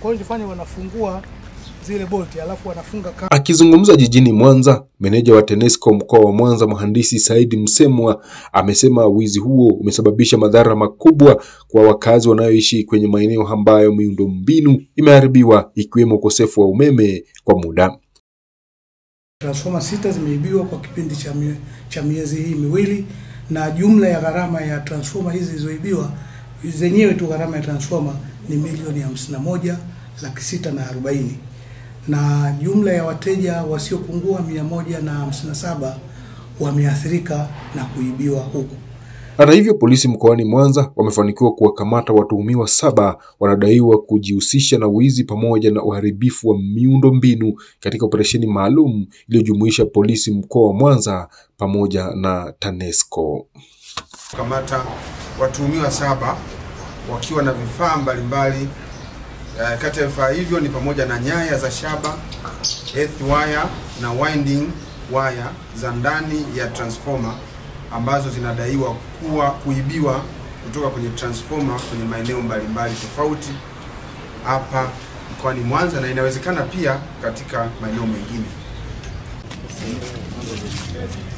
Kwa hiyo ilifanya wanafungua zile bolti alafu wanafunga kamba. Akizungumza jijini Mwanza, meneja wa TANESCO mkoa wa Mwanza mhandisi Saidi Msemwa amesema wizi huo umesababisha madhara makubwa kwa wakazi wanaoishi kwenye maeneo ambayo miundombinu imeharibiwa ikiwemo ukosefu wa umeme kwa muda. Transformer sita zimeibiwa kwa kipindi cha, mie, cha miezi hii miwili na jumla ya gharama ya transformer hizi zilizoibiwa zenyewe tu gharama ya transformer ni milioni hamsini na moja laki sita na arobaini na jumla ya wateja wasiopungua mia moja na hamsini na saba wameathirika na kuibiwa huku. Hata hivyo, polisi mkoani Mwanza wamefanikiwa kuwakamata watuhumiwa saba wanadaiwa kujihusisha na wizi pamoja na uharibifu wa miundo mbinu katika operesheni maalum iliyojumuisha polisi mkoa wa Mwanza pamoja na TANESCO. Kamata watuhumiwa saba wakiwa na vifaa mbalimbali. Uh, kati ya vifaa hivyo ni pamoja na nyaya za shaba, earth wire na winding wire za ndani ya transformer ambazo zinadaiwa kuwa kuibiwa kutoka kwenye transformer kwenye maeneo mbalimbali tofauti hapa mkoani Mwanza na inawezekana pia katika maeneo mengine.